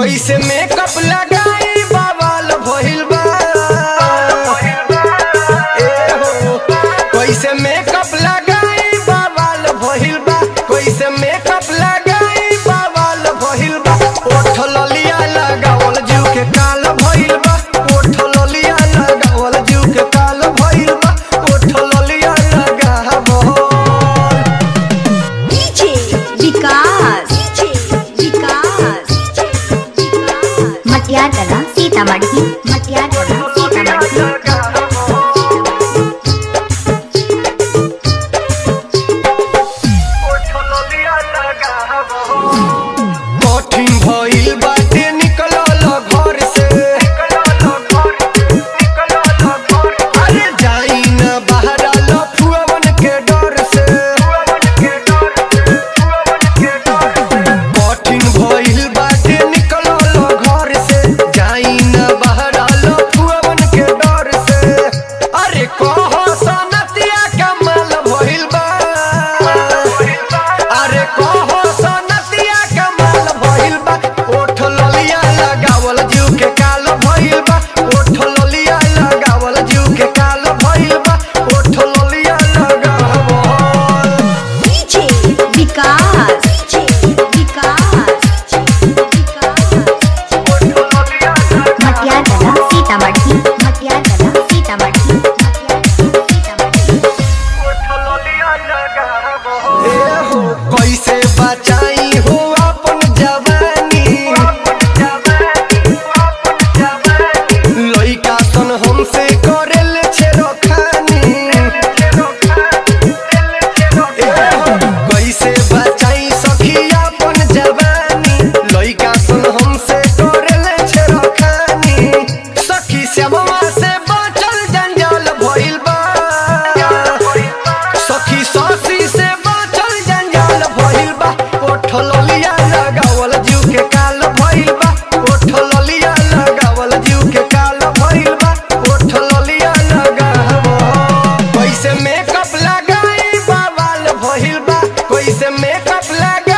कैसे मेकअप लगाई बवाल भइल बा ए हो कैसे मेकअप लगाई बवाल भइल बा कैसे मेकअप लगाई बवाल भइल बा ओठ ललिया लगावल जीव के काल भइल बा ओठ ललिया लगावल जीव के काल भइल बा ओठ ललिया लगावल डीजे विकास विकास मटियार कला सीतामढ़ी मटियार कला सीतामढ़ी कठिन भइल बाटे निकलल घर से अरे जाई ना बाहर लफुअवन के डर से कठिन भइल बाटे निकलल घर से जाई ना बाहर लफुअवन के डर से अरे कह सनतिया कमाल भइल बा अरे कहो सनतिया कमाल भइल बा ओठ ललिया लगावल जीव के काल भइल बा ओठ ललिया लगावल जीव के काल भइल बा ओठ ललिया लगावल डीजे विकास विकास मटियार कला सीतामढ़ी मटियार कला सीतामढ़ी ए हो कैसे बचाई हो अपन जवानी लइका सन हमसे करेल छेड़खानी ए हो कैसे बचाई सखी अपन जवानी लइका सन हमसे करेल छेड़खानी सखी श्यामवा से बचल जंजाल भइल बा सखी सासी से बाचल जंजाल भइल बा ओठ ललिया लगावल जीव के काल भइल बा ओठ ललिया लगावल जीव के काल भइल बा ओठ ललिया लगावल कैसे मेकअप लगाई बवाल भइल बा कैसे मेकअप लगा